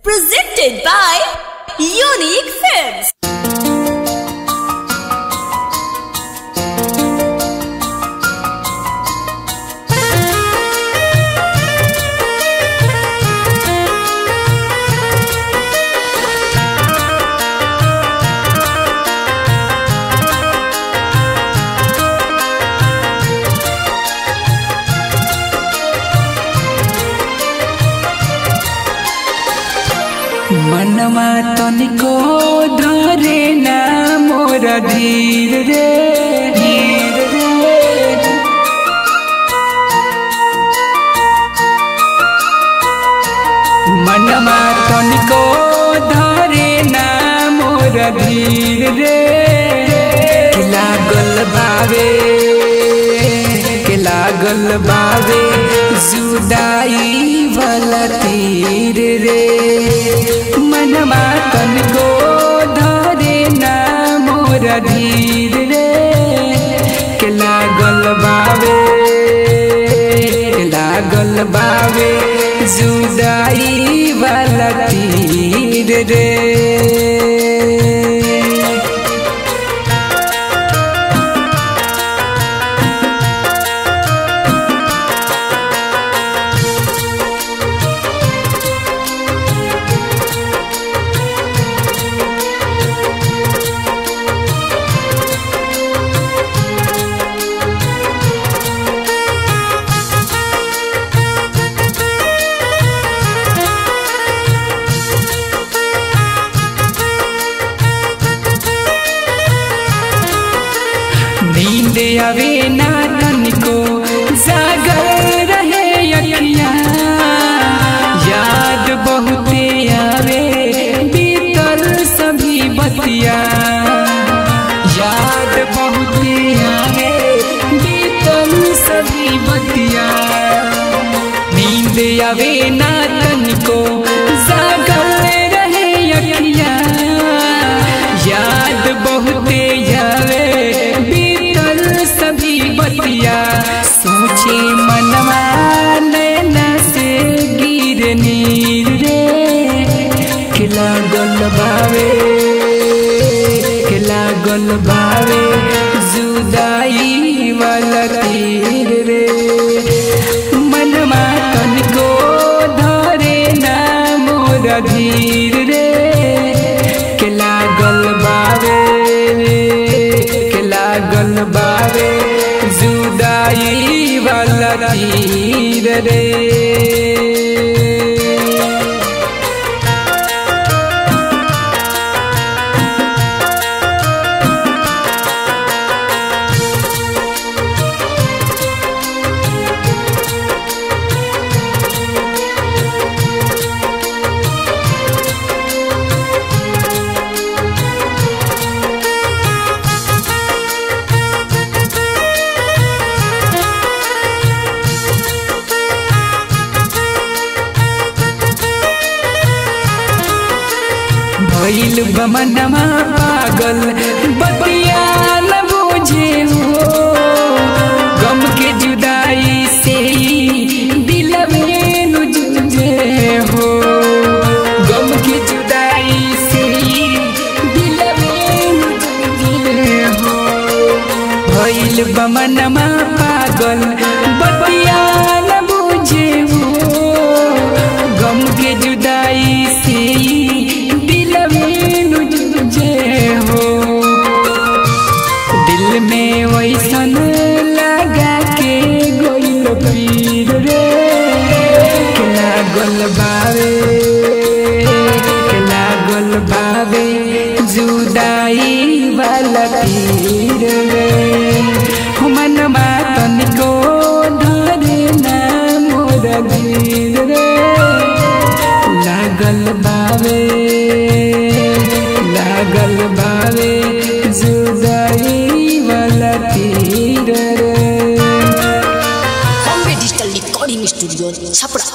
Presented by Unique Films. मनवा तनिको धरे ना मोर धीर रे धीर रे मनवा तनिको धरे ना मोर धीर रे कि लागल बावे कि लागल बावे जुदाई वाला तीर रे मनवा तनिको धरे ना मोर धीर रे कि लागल बावे कि लागल बावे जुदाई वाला तीर रे नींद आवे ना तनिको जागर रहे अखिया याद बहुते आवे बीतल सभी बतिया याद बहुते आवे बीतल सभी बतिया नींद आवे ना तनिको जागर रहे अखिया याद बहुते आवे बीतल सभी बतिया सोचे मनवा नैना से गिर नीर रे खिला गल बावे खिला गल बावे जुदाई वाला तीर रे मनवा तनिको धरे ना मोर धीर रे के लागल बावे के लागल बावे जुदाई वाला तीर रे भइल बमनमा पागल बतिया न बुझे हो गम के जुदाई से ही दिल में नु जुझे हो गम के जुदाई से ही दिल में नु जुझे हो भइल बमनमा पागल बतिया न बुझे हो गम के जुदाई से ही दिल में नु जुझे हो दिल में वैसन लगा के गोइल पीर रे के लागल बावे के लागल बावे जुदाई वाला तीर रे मनवा तनिको धरे ना मोर धीर रे लागल बावे लागल बावे जुदाई वाला तीर रे Bombay Digital Recording Studio, Chapra.